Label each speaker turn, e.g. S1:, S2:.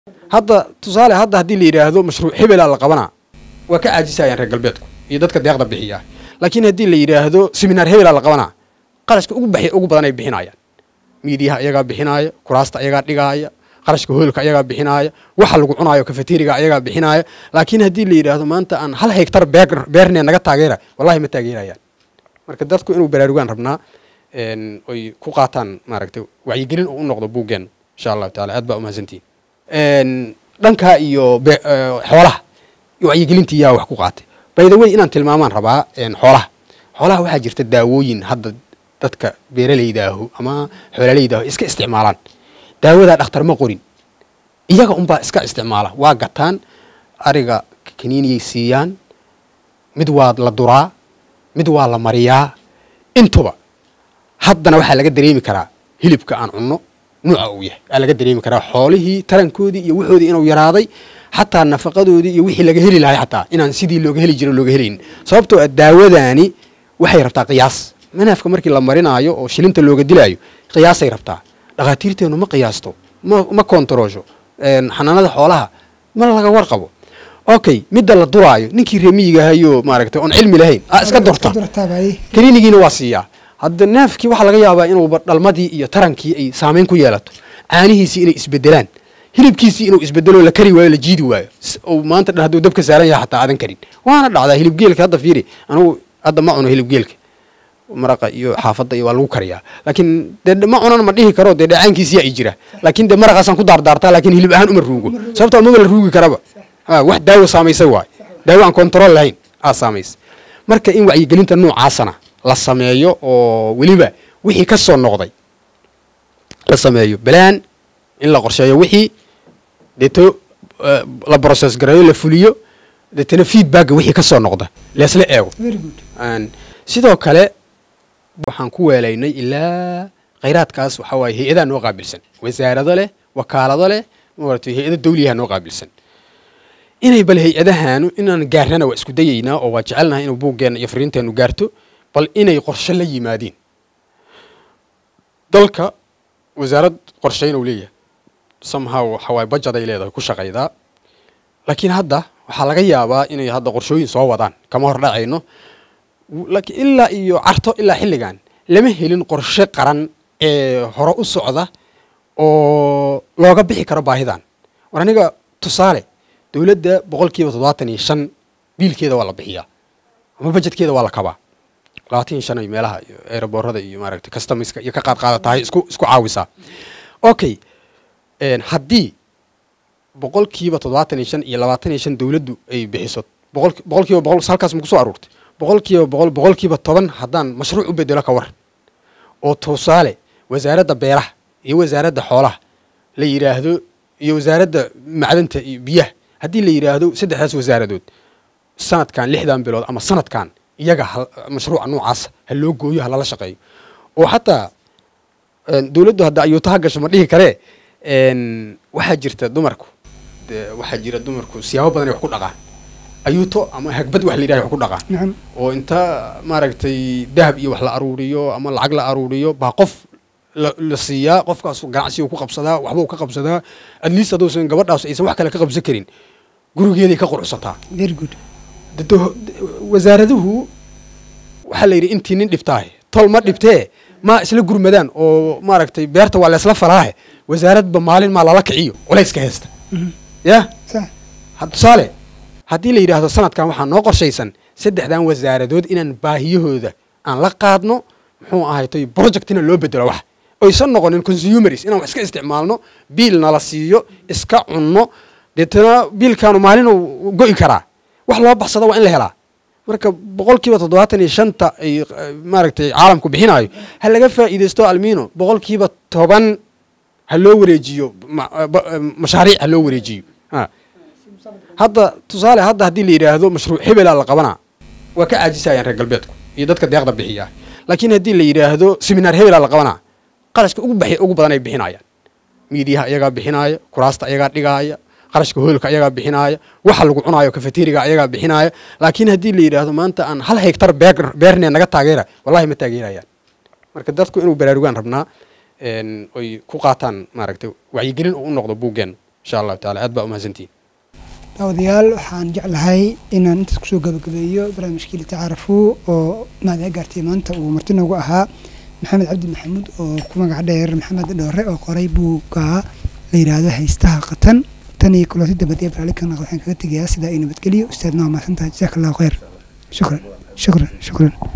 S1: hadda tusaale hadda haddii la yidhaahdo mashruuc hebelaa la qabanaa waa ka caajisayaan reer galbeedku iyo dadka deeqda bixiya laakiin haddii la yidhaahdo seminaar hebelaa la qabanaa qarashka ugu baxi ugu badan ay bixinayaan miidiyaha ayagaa bixinaaya kuraasta ayagaa dhigaaya qarashka hoolka ayagaa bixinaaya waxa lagu cunaayo kafeteriga ayagaa bixinaaya laakiin haddii la yidhaahdo maanta aan hal hektar beer beernee naga taageera wallahi ma taageerayaan marka dadku inuu baraarugaan rabnaa oy ku qaataan maaragtay wacyigelin oo u noqdo buuggeen insha allahu taala aad baa umahadsantihin dhankaa iyo xoolaha wacyigelintii yaa wax ku qaatay baydawey inaan tilmaamaan rabaa xoolaha xoolaha waxaa jirta daawooyin hadda dadka beeralaydaahu ama xoolalaydahu iska isticmaalaan daawadaa dhakhtar ma qorin iyaga unbaa iska isticmaala waa gataan ariga kaniiniyay siiyaan mid waa la duraa mid waa la mariyaa intuba haddana waxaa laga dareemi karaa hilibka aan cunno nuuca uu yahay aa laga dareemi karaa xoolihii tarankoodii iyo waxoodii inuu yaraaday xataa nafaqadoodii iyo wixii laga heli lahay xataa inaan sidii looga heli jiro looga helaynin sababtoo ah daawadaani waxay rabtaa qiyaas manaafka markii la marinaayo oo shilinta looga dilaayo qiyaasay rabtaa dhakhaatiirteennu ma qiyaasto ma ma kontaroosho xanaanada xoolaha ma laga warqabo okay midda la duraayo ninkii reemiyigahayo maaragtay oon cilmi lahayn a iska durta kaniinigiina waa siiyaa hadda neefkii waxaa laga yaabaa inuuba dhalmadii iyo tarankii ay saamayn ku yeelato caanihiisii inay isbedelaan hilibkiisii inuu isbedelo la kari waayo la jiidi waayo maanta dhan hadduu dabka saaran yahay xataa aadan karin waana dhacdaa hilibgeelka hadda fiiri anugu hadda ma cuno hilibgeelka maraqa iyo xaafadda iyo waa lagu kariyaa laakiin dee ma cunan ma dhihi karo dee dhacaankiisiyaa i jira laakiin dee maraqaasaan ku daardaartaa laakiin hilib ahaan uma ruugo sababtoo maba la ruugi karaba wax daawo saamaysay waay daawo aan kontarool lahayn aa saamaysay marka in wacyigelinta noocaasana la sameeyo oo weliba wixii ka soo noqday la sameeyo balaan in la qorsheeyo wixii deeto la process gareeyo la fuliyo deetana feedbacka wixii ka soo noqda leesla eego sidoo kale waxaan ku weelaynay ilaa khayraadkaas waxaa waaye hay-adaa noo qaabilsan wasaarado leh wakaalado leh maaragtay hay-ado dawliyaha noo qaabilsan inay bal hay-adahaanu inaan gaarnana waa isku dayaynaa oo waa jecelnahay inuu buuggeenna iyo fariinteennu gaarto bal inay qorshe la yimaadiin dalka wasaarad qorshayn uu leeyahay somehow waxaa waaye bajad ay leedahay ku shaqaydaa laakiin hadda waxaa laga yaabaa inay hadda qorshooyin soo wadaan kama hor dhacayno laakiin ilaa iyo carto ilaa xilligan lama helin qorshe qaran ee hore u socda oo looga bixi karo baahidan war aniga tusaale dowladda boqolkiiba toddobaatan iyo shan biilkeeda waa la bixiyaa ama bajedkeeda waa la kabaa labaatan iyo shan ay meelaha iyo eeraboorada iyo maaragtay customiska iyo ka qaad qaada tahay isku isku caawisaa okay haddii boqolkiiba toddobaatan iyo shan iyo labaatan iyo shan dowladdu ay bixiso boqol boqolkiiba boqol halkaas ma kusoo aruurtay boqolkiiba boqol boqolkiiba toban haddaan mashruuc u bedelo ka war oo tusaale wasaaradda beeraha iyo wasaaradda xoolaha la yidhaahdo iyo wasaaradda macdanta iyo biyaha haddii la yidhaahdo saddexdaas wasaaradood sanadkan lixdan bilood ama sanadkan iyaga mashruuca noocaas ha loo gooyo ha lala shaqeeyo oo xataa dowladdu hadda ayuuta ha gasho ma dhihi karee waxaa jirta dumarku waxaa jira dumarku siyaabo badan ay wax ku dhaqaan ayuuto ama hagbad wax la yidhaha wax ku dhaqaan oo inta maaragtay dahab iyo wax la aruuriyo ama lacag la aruuriyo baa qof la siiyaa qofkaas ganacsiga ku qabsadaa waxbuu ka qabsadaa at least hadduusan gabadhaas aysan wax kale ka qabsan karin gurigeeday ka quruxsataa wasaaraduhu waxaa la yidhi intii nin dhibtaahe tol ma dhibtee ma isla gurmadaan oo maaragtay beerta waa laysla falaahe wasaaradba maalin maa lala kiciyo culayska heesta ya tusaale haddii la yidhaahdo sanadkan waxaa noo qorshaysan saddexdan wasaaradood inaan baahiyahooda aan la qaadno muxuu ahaytay projectina loo bedelo wax oysan noqonin consumeris inaan wax iska isticmaalno biil nala siiyo iska cunno deetana biilkaanu maalinuu go'i karaa wax loo baxsado waa in la helaa marka boqolkiiba toddobaatan iyo shanta ay maaragtay caalamku bixinaayo ha laga faa'iidaysto almino boqolkiiba toban ha loo wareejiyo mashaariic ha loo wareejiyo hadda tusaale hadda haddii la yidhaahdo mashruuc hebelaa la qabanaa waa ka caajisayaan reer galbeedku iyo dadka deeqda bixiya laakiin haddii la yidhaahdo seminaar hebelaa la qabanaa qarashka ugu baxi ugu badan ay bixinayaan miidiyaha ayagaa bixinaaya kuraasta ayagaa dhigaaya qarashka hoolka ayagaa bixinaaya waxa lagu cunaayo kafeteriga ayagaa bixinaaya laakiin haddii la yidhaahdo maanta aan hal hektar beer beernee naga taageera wallahi ma taageerayaan marka dadku inuu baraarugaan rabnaa oy ku qaataan maaragtay wacyigelin oo u noqdo buuggeen insha allahu taala aad baa umahadsantihin
S2: daawadayaal waxaan jeclahay inaan intaas kusoo gabagabeeyo barnaamijkii litacaarafuu oo maada gaartay maanta uu marti noogu ahaa maxamed cabdi maxamuud oo ku magac dheer maxamed dhoore oo qoray buugga la yidhaahdo haystaha qatan tan iyo kulanti dabad ee barnaamijkan waxaan kaga tegayaa sidaa iyo nabadgelyo ustaadna waa mahadsantahay jazaaka allahu khayr shukran shukran shukran